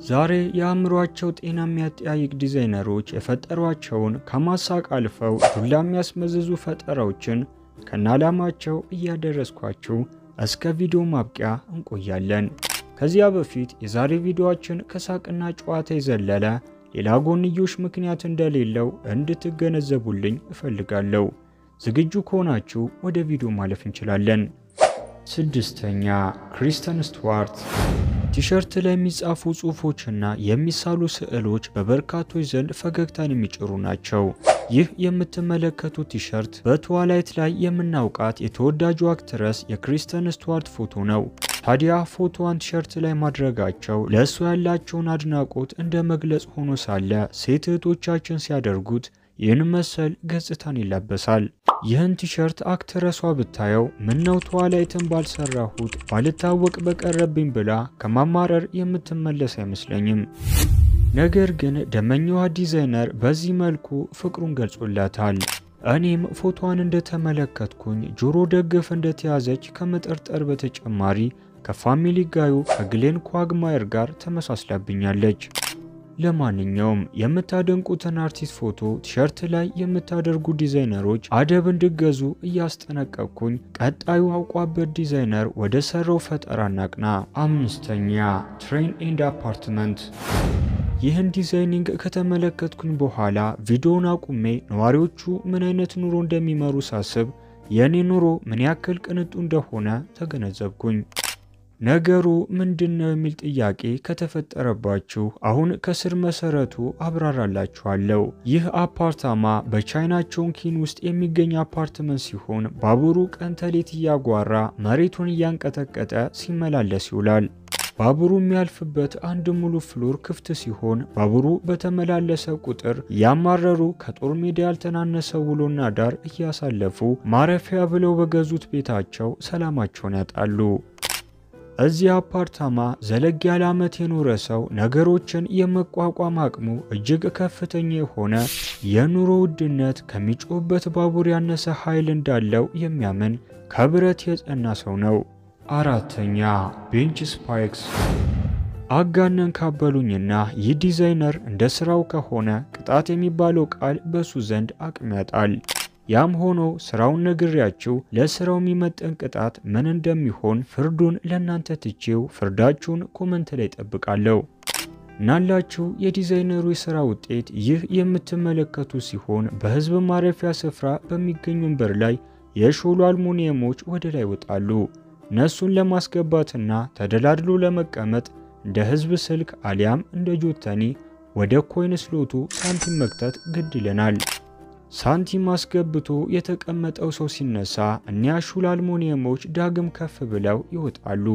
ዛሬ የአእምሯቸው ጤና የሚያጠያይቅ ዲዛይነሮች የፈጠሯቸውን ከማሳቅ አልፈው ዱላ የሚያስመዝዙ ፈጠራዎችን ከነዓላማቸው እያደረስኳችሁ እስከ ቪዲዮ ማብቂያ እንቆያለን። ከዚያ በፊት የዛሬ ቪዲዮአችን ከሳቅና ጨዋታ የዘለለ ሌላ ጎንዮሽ ምክንያት እንደሌለው እንድትገነዘቡልኝ እፈልጋለሁ። ዝግጁ ከሆናችሁ ወደ ቪዲዮ ማለፍ እንችላለን። ስድስተኛ ክሪስተን ስቱዋርት ቲሸርት ላይ የሚጻፉ ጽሑፎችና የሚሳሉ ስዕሎች በበርካቶች ዘንድ ፈገግታን የሚጭሩ ናቸው። ይህ የምትመለከቱት ቲሸርት በትዋላይት ላይ የምናውቃት የተወዳጁ አክትረስ የክሪስተን ስቱዋርት ፎቶ ነው። ታዲያ ፎቶዋን ቲሸርት ላይ ማድረጋቸው ለእሱ ያላቸውን አድናቆት እንደ መግለጽ ሆኖ ሳለ ሴት እህቶቻችን ሲያደርጉት ይህን መሰል ገጽታን ይላበሳል። ይህን ቲሸርት አክትረሷ ብታየው ምነው ትዋላይትን ባልሰራሁት ባልታወቅ በቀረብኝ ብላ ከማማረር የምትመለስ አይመስለኝም። ነገር ግን ደመኛዋ ዲዛይነር በዚህ መልኩ ፍቅሩን ገልጾላታል። እኔም ፎቶዋን እንደተመለከትኩኝ ጆሮ ደግፍ እንደተያዘች ከመጠርጠር በተጨማሪ ከፋሚሊ ጋዩ ከግሌን ኳግማየር ጋር ተመሳስላብኛለች። ለማንኛውም የምታደንቁትን አርቲስት ፎቶ ቲሸርት ላይ የምታደርጉ ዲዛይነሮች አደብ እንድገዙ እያስጠነቀቅኩኝ ቀጣዩ አውቋበት ዲዛይነር ወደ ሰራው ፈጠራ እናቅና። አምስተኛ ትሬን ኤንድ አፓርትመንት ይህን ዲዛይኒንግ ከተመለከትኩኝ በኋላ ቪዲዮውን አቁሜ ነዋሪዎቹ ምን አይነት ኑሮ እንደሚመሩ ሳስብ የእኔ ኑሮ ምን ያክል ቅንጡ እንደሆነ ተገነዘብኩኝ። ነገሩ ምንድነው የሚል ጥያቄ ከተፈጠረባችሁ አሁን ከስር መሰረቱ አብራራላችኋለሁ። ይህ አፓርታማ በቻይና ቾንኪን ውስጥ የሚገኝ አፓርትመንት ሲሆን ባቡሩ ቀን ተሌት እያጓራ መሬቱን እያንቀጠቀጠ ሲመላለስ ይውላል። ባቡሩ የሚያልፍበት አንድ ሙሉ ፍሎር ክፍት ሲሆን ባቡሩ በተመላለሰ ቁጥር እያማረሩ ከጦር ሜዳ ያልተናነሰ ውሎና ዳር እያሳለፉ ማረፊያ ብለው በገዙት ቤታቸው ሰላማቸውን ያጣሉ። እዚህ አፓርታማ ዘለግ ያለ ዓመት የኖረ ሰው ነገሮችን የመቋቋም አቅሙ እጅግ ከፍተኛ የሆነ የኑሮ ውድነት ከሚጮህበት ባቡር ያነሰ ኃይል እንዳለው የሚያምን ከብረት የጸና ሰው ነው። አራተኛ ቤንች ስፓይክስ። አጋነን ካበሉኝና ይህ ዲዛይነር እንደ ስራው ከሆነ ቅጣት የሚባለው ቃል በሱ ዘንድ አቅም ያጣል። ያም ሆኖ ስራውን ነግሬያችሁ ለስራው የሚመጠን ቅጣት ምን እንደሚሆን ፍርዱን ለእናንተ ትቼው ፍርዳችሁን ኮመንት ላይ ጠብቃለሁ። እናላችሁ የዲዛይነሩ የስራ ውጤት ይህ የምትመለከቱ ሲሆን በህዝብ ማረፊያ ስፍራ በሚገኙ ወንበር ላይ የሾሉ አልሙኒየሞች ወደ ላይ ይወጣሉ። እነሱን ለማስገባትና ተደላድሎ ለመቀመጥ እንደ ህዝብ ስልክ አሊያም እንደ ጆተኒ ወደ ኮይን ስሎቱ ሳንቲም መክተት ግድ ይለናል። ሳንቲም አስገብቶ የተቀመጠው ሰው ሲነሳ እኒያ ሹል አልሙኒየሞች ዳግም ከፍ ብለው ይወጣሉ።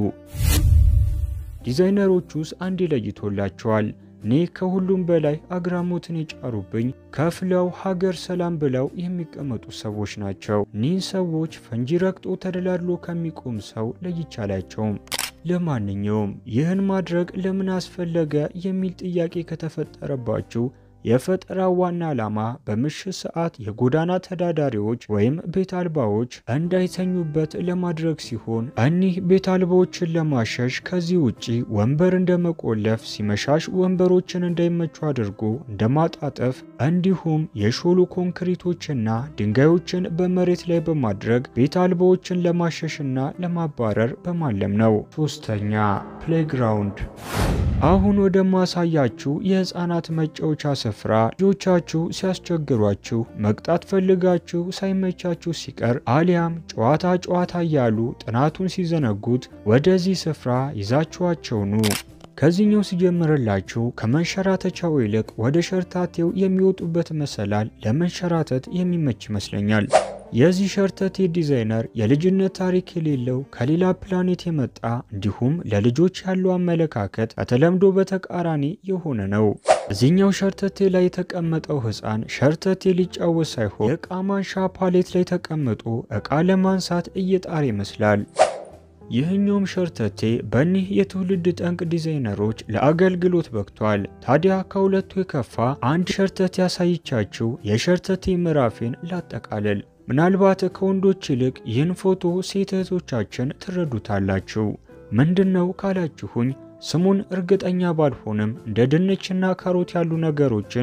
ዲዛይነሮቹስ አንድ ለይቶላቸዋል። እኔ ከሁሉም በላይ አግራሞትን የጫሩብኝ ከፍለው ሀገር ሰላም ብለው የሚቀመጡ ሰዎች ናቸው። እኒህን ሰዎች ፈንጂ ረግጦ ተደላድሎ ከሚቆም ሰው ለይቻላቸውም። ለማንኛውም ይህን ማድረግ ለምን አስፈለገ የሚል ጥያቄ ከተፈጠረባችሁ የፈጠራ ዋና ዓላማ በምሽት ሰዓት የጎዳና ተዳዳሪዎች ወይም ቤት አልባዎች እንዳይተኙበት ለማድረግ ሲሆን እኒህ ቤት አልባዎችን ለማሸሽ ከዚህ ውጪ ወንበር እንደመቆለፍ፣ ሲመሻሽ ወንበሮችን እንዳይመቹ አድርጎ እንደማጣጠፍ እንዲሁም የሾሉ ኮንክሪቶችና ድንጋዮችን በመሬት ላይ በማድረግ ቤት አልባዎችን ለማሸሽና ለማባረር በማለም ነው። ሶስተኛ ፕሌይግራውንድ አሁን ወደ ማሳያችሁ የህፃናት መጫወቻ ስፍራ ልጆቻችሁ ሲያስቸግሯችሁ መቅጣት ፈልጋችሁ ሳይመቻችሁ ሲቀር አሊያም ጨዋታ ጨዋታ እያሉ ጥናቱን ሲዘነጉት ወደዚህ ስፍራ ይዛችኋቸው ኑ። ከዚህኛው ሲጀምርላችሁ ከመንሸራተቻው ይልቅ ወደ ሸርታቴው የሚወጡበት መሰላል ለመንሸራተት የሚመች ይመስለኛል። የዚህ ሸርተቴ ዲዛይነር የልጅነት ታሪክ የሌለው ከሌላ ፕላኔት የመጣ እንዲሁም ለልጆች ያለው አመለካከት ከተለምዶ በተቃራኒ የሆነ ነው። እዚህኛው ሸርተቴ ላይ የተቀመጠው ሕፃን ሸርተቴ ሊጫወት ሳይሆን የዕቃ ማንሻ ፓሌት ላይ ተቀምጦ ዕቃ ለማንሳት እየጣር ይመስላል። ይህኛውም ሸርተቴ በእኒህ የትውልድ ጠንቅ ዲዛይነሮች ለአገልግሎት በቅቷል። ታዲያ ከሁለቱ የከፋ አንድ ሸርተቴ ያሳይቻችሁ የሸርተቴ ምዕራፌን ላጠቃልል። ምናልባት ከወንዶች ይልቅ ይህን ፎቶ ሴት እህቶቻችን ትረዱታላችሁ። ምንድን ነው ካላችሁኝ ስሙን እርግጠኛ ባልሆንም እንደ ድንችና ካሮት ያሉ ነገሮችን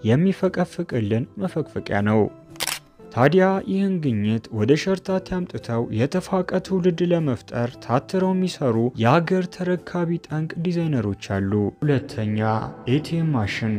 የሚፈቀፍቅልን መፈቅፈቂያ ነው። ታዲያ ይህን ግኝት ወደ ሸርታቴ አምጥተው የተፋቀ ትውልድ ለመፍጠር ታትረው የሚሰሩ የአገር ተረካቢ ጠንቅ ዲዛይነሮች አሉ። ሁለተኛ ኤቲኤም ማሽን።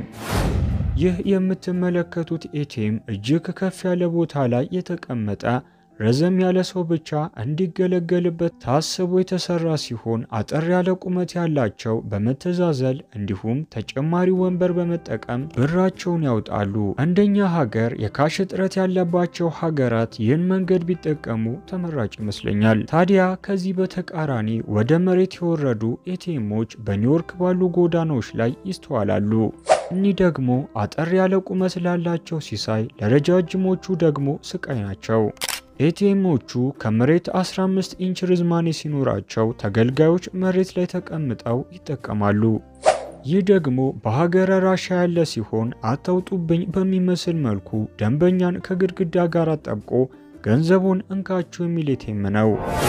ይህ የምትመለከቱት ኤቲኤም እጅግ ከፍ ያለ ቦታ ላይ የተቀመጠ ረዘም ያለ ሰው ብቻ እንዲገለገልበት ታስቦ የተሰራ ሲሆን አጠር ያለ ቁመት ያላቸው በመተዛዘል እንዲሁም ተጨማሪ ወንበር በመጠቀም ብራቸውን ያውጣሉ። እንደኛ ሀገር የካሽ እጥረት ያለባቸው ሀገራት ይህን መንገድ ቢጠቀሙ ተመራጭ ይመስለኛል። ታዲያ ከዚህ በተቃራኒ ወደ መሬት የወረዱ ኤቲኤሞች በኒውዮርክ ባሉ ጎዳናዎች ላይ ይስተዋላሉ። እኒህ ደግሞ አጠር ያለ ቁመት ላላቸው ሲሳይ፣ ለረጃጅሞቹ ደግሞ ስቃይ ናቸው። ኤቲኤሞቹ ከመሬት 15 ኢንች ርዝማኔ ሲኖራቸው ተገልጋዮች መሬት ላይ ተቀምጠው ይጠቀማሉ። ይህ ደግሞ በሀገረ ራሻ ያለ ሲሆን አታውጡብኝ በሚመስል መልኩ ደንበኛን ከግድግዳ ጋር አጣብቆ ገንዘቡን እንካችሁ የሚል ኤቲኤም ነው።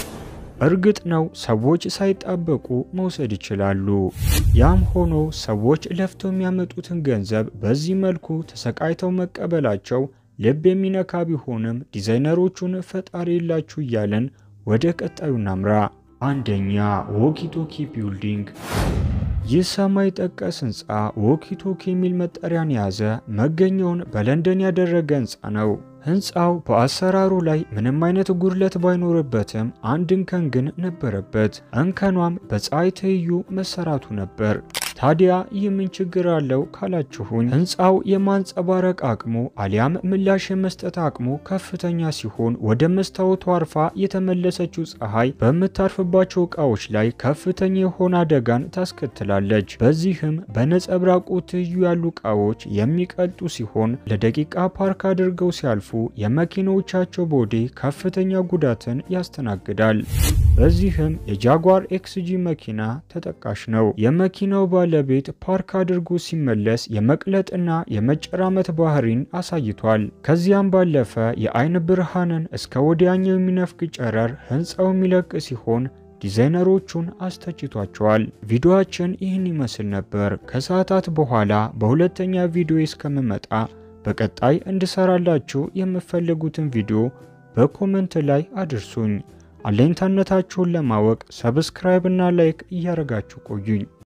እርግጥ ነው ሰዎች ሳይጣበቁ መውሰድ ይችላሉ። ያም ሆኖ ሰዎች ለፍተው የሚያመጡትን ገንዘብ በዚህ መልኩ ተሰቃይተው መቀበላቸው ልብ የሚነካ ቢሆንም ዲዛይነሮቹን ፈጣሪ የላችሁ እያለን ወደ ቀጣዩ ናምራ። አንደኛ ዎኪቶኪ ቢልዲንግ። ይህ ሰማይ ጠቀስ ህንፃ ዎኪቶኪ የሚል መጠሪያን የያዘ መገኛውን በለንደን ያደረገ ህንፃ ነው። ህንፃው በአሰራሩ ላይ ምንም አይነት ጉድለት ባይኖርበትም አንድ እንከን ግን ነበረበት። እንከኗም በፀሐይ ትይዩ መሰራቱ ነበር። ታዲያ ይህ ምን ችግር አለው ካላችሁኝ፣ ህንፃው የማንጸባረቅ አቅሙ አሊያም ምላሽ የመስጠት አቅሙ ከፍተኛ ሲሆን ወደ መስታወቱ አርፋ የተመለሰችው ፀሐይ በምታርፍባቸው እቃዎች ላይ ከፍተኛ የሆነ አደጋን ታስከትላለች። በዚህም በነጸብራቁ ትይዩ ያሉ እቃዎች የሚቀልጡ ሲሆን ለደቂቃ ፓርክ አድርገው ሲያልፉ የመኪናዎቻቸው ቦዲ ከፍተኛ ጉዳትን ያስተናግዳል። በዚህም የጃጓር ኤክስጂ መኪና ተጠቃሽ ነው። የመኪናው ባለቤት ፓርክ አድርጎ ሲመለስ የመቅለጥና የመጨራመት ባህሪን አሳይቷል። ከዚያም ባለፈ የአይን ብርሃንን እስከ ወዲያኛው የሚነፍግ ጨረር ህንፃው የሚለቅ ሲሆን ዲዛይነሮቹን አስተችቷቸዋል። ቪዲዮአችን ይህን ይመስል ነበር። ከሰዓታት በኋላ በሁለተኛ ቪዲዮ እስከምመጣ በቀጣይ እንድሰራላችሁ የምፈልጉትን ቪዲዮ በኮመንት ላይ አድርሱኝ። አለኝታነታችሁን ለማወቅ ሰብስክራይብ እና ላይክ እያደረጋችሁ ቆዩኝ።